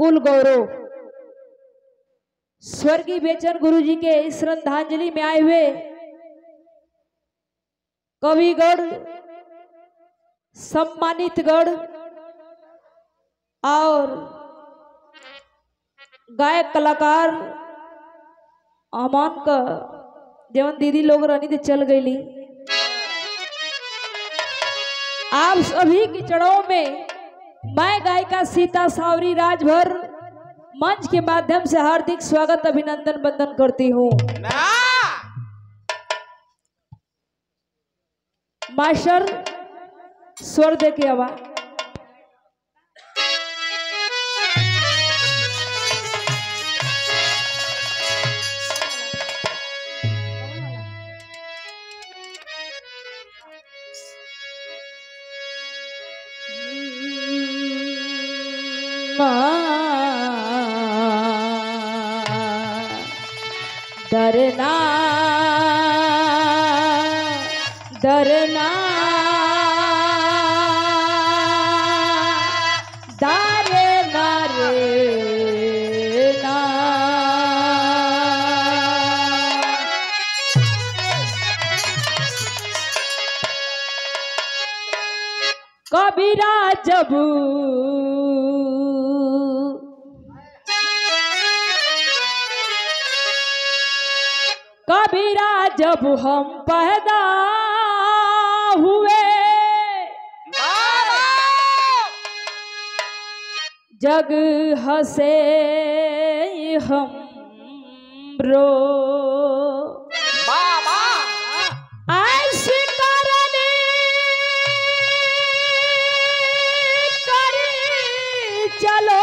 कुल गौरव स्वर्गीय बेचन गुरु जी के श्रद्धांजलि में आए हुए कविगढ़ सम्मानित गढ़ और गायक कलाकार अमान का जवन दीदी लोग रहनी थी चल गईली आप सभी की चढ़ाव में मैं गायिका सीता सावरी राजभर मंच के माध्यम से हार्दिक स्वागत अभिनंदन बंदन करती हूँ ना मास्टर स्वर दे के आवा डरना डरना दारे नारे ना कबीरा जब कबीरा जब हम पैदा हुए जग हसे हम रो बाबा ऐसी करनी करी चलो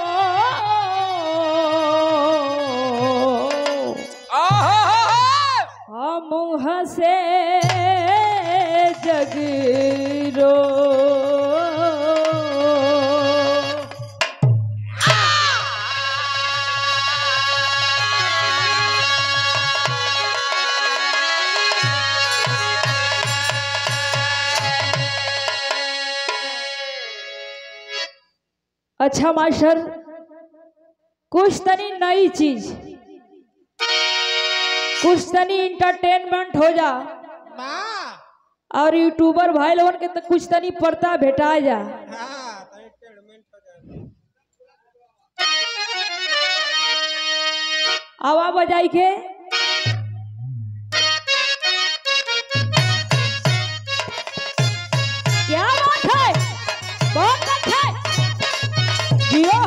हम हसे जग रो अच्छा मास्टर कुछ तनी नई चीज कुछ तनी इंटरटेनमेंट हो जा माँ और यूट्यूबर भाई लोगन के तो कुछ तनी पड़ता भेटा जा हाँ तो entertainment हो जाएगा। आवा बजाई के क्या बात है बहुत अच्छा है जियो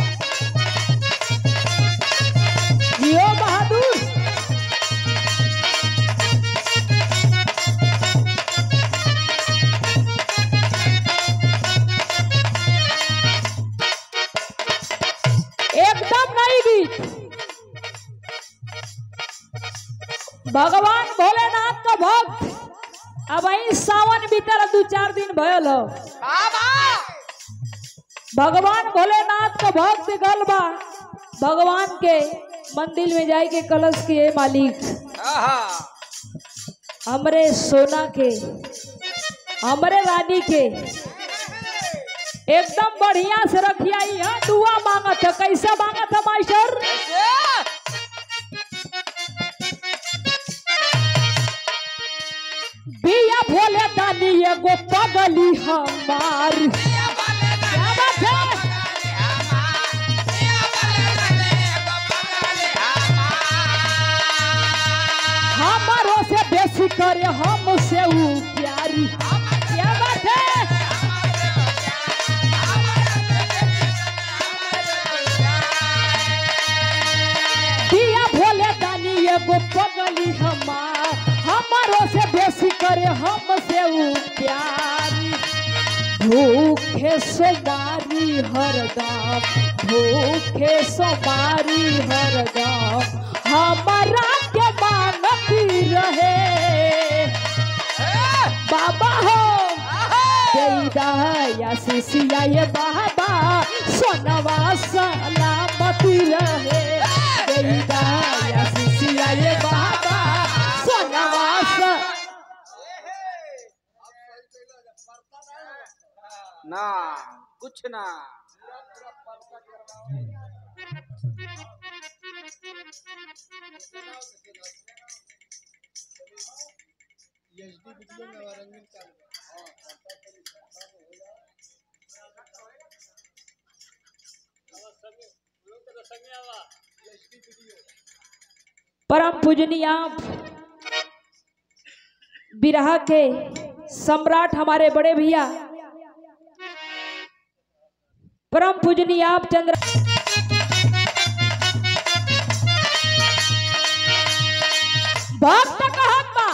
जियो बहादुर एकदम नई गीत भगवान भोलेनाथ का भक्त अब आई सावन बीतल दू चार दिन भयल हो बाबा भगवान भोलेनाथ का भक्त गल बा भगवान के मंदिर में जाए के कलश के मालिक आहा हमरे सोना के हमरे रानी के एकदम बढ़िया से रखिया यहाँ दुआ मांगत है कैसे मांगत है मास्टर कैसे बिया भोले दानी एगो पगली हमार क्या बात है हमारो से बेसी करे हमसे ऊ प्यारी क्या बात है दिया भोले दानी एगो पगली हमार हमारो से बेसी करे हमसे ऊ प्यारी भूखे सोमारी हरदम भूखे सोमारी हरदम हमारा के मानती रहे बाबा हो या शिशिया ये बाबा सोनवा सलामती रहे या शिशिया ये बाबा सोनवा स ना कुछ ना एचडी वीडियो में रंगीन चालू परम पूजनीय आप बिरहा के सम्राट हमारे बड़े भैया परम पूजनीय आप चंद्र भक्त कहत बा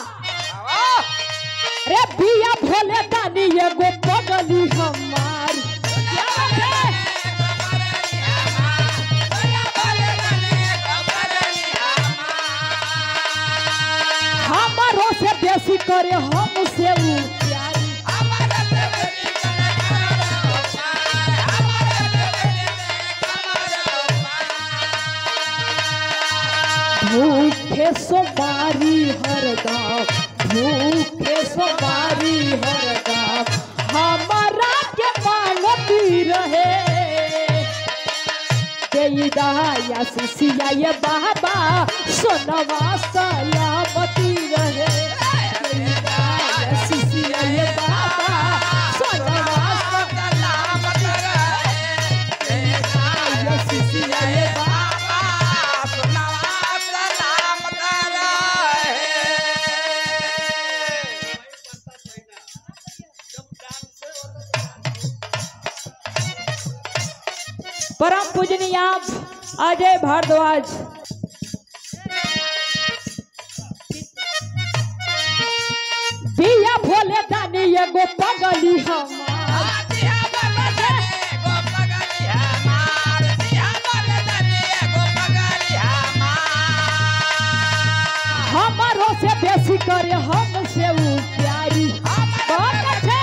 रे बिया भोले दानी एगो पगली हमार क्या बात है? हमारो से बेसी करे हमसे ऊ प्यारी भूखे सोमारी हरदम भूखे सोमारी हरदम हमारा के मांगती रहे देईदाया सिसिया ये बाबा सोनवा सलामती रहे देईदाया सिसिया ये बाबा सोनवा सलामती रहे देईदाया सिसिया ये बाबा परम पूजनीय आप अजय भारद्वाज बिया भोले दानी एगो पगली हमार हमारो से बेसी करे हमसे ऊ प्यारी बहुत अच्छे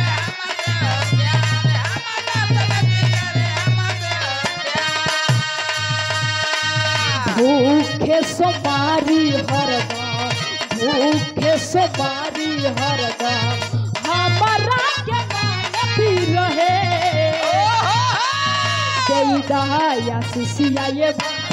भूखे सोमारी हरदम भूखे सोमारी हरदम हमारा के मानती रहे देईदाया सिसिया ये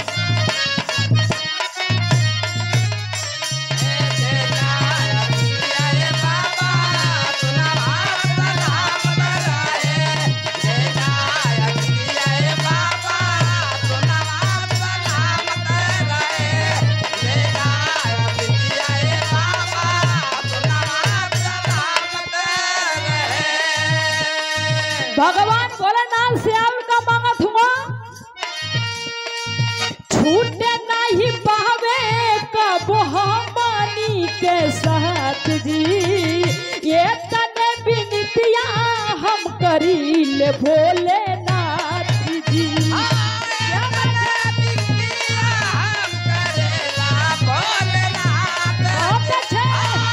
भगवान भोलेनाथ से और का मांगत हुआ छूटे नहीं पावे कब हमनी के साथ जी ये तने बिनतिया हम करी ले भोलेनाथ जी क्या बात है? बहुत अच्छे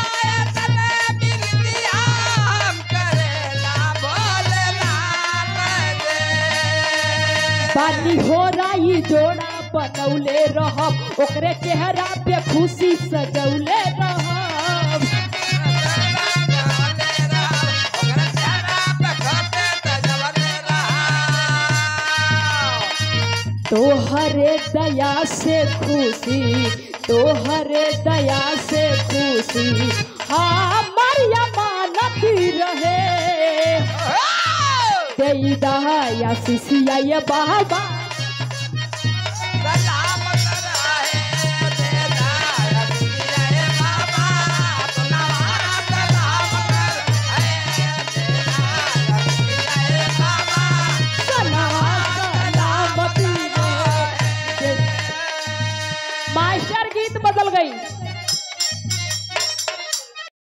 पानी हो राई जोड़ा बनौले रहब ओकरे चेहरा पे खुशी सजौले रहब तोहरे दया से खुशी तोहरे दया से खुशी हमर अमानत रहे देई दया सिसिया ये बाबा